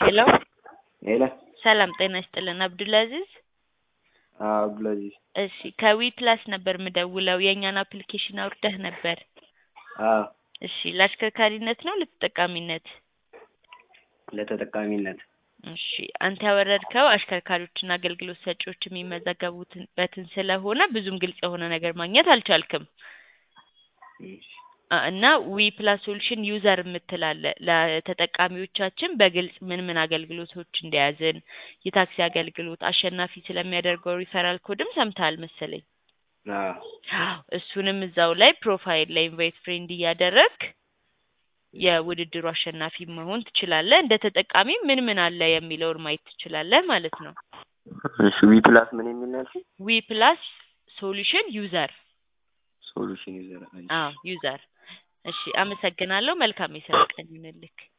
ሄሎ ሄሎ ሰላም ጤና ይስጥልን አብዱልአዚዝ አዎ አብዱልአዚዝ እሺ ከዊ ፕላስ ነበር ምደውለው የእኛን አፕሊኬሽን አውርደህ ነበር አዎ እሺ ለአሽከርካሪነት ነው ለተጠቃሚነት ለተጠቃሚነት እሺ አንተ ያወረድከው አሽከርካሪዎችና አገልግሎት ሰጪዎች የሚመዘገቡበትን ስለሆነ ብዙም ግልጽ የሆነ ነገር ማግኘት አልቻልክም አ- እና ዊ ፕላስ ሶሉሽን ዩዘር የምትላለ ለተጠቃሚዎቻችን በግልጽ ምን ምን አገልግሎቶች እንደያዝን የታክሲ አገልግሎት አሸናፊ ስለሚያደርገው ሪፈራል ኮድም ሰምተሃል መሰለኝ አዎ አዎ እሱንም እዛው ላይ ፕሮፋይል ላይ ኢንቫይት ፍሬንድ እያደረግክ የውድድሩ አሸናፊ መሆን ትችላለህ። እንደ ተጠቃሚ ምን ምን አለ የሚለውን ማየት ትችላለህ ማለት ነው። እሺ ዊ ፕላስ ምን የሚል ነው ያልሽኝ? ዊ ፕላስ ሶሉሽን ዩዘር ሶሉሽን ዩዘር አዎ ዩዘር። እሺ አመሰግናለሁ። መልካም የስራ ቀን ይሁንልክ።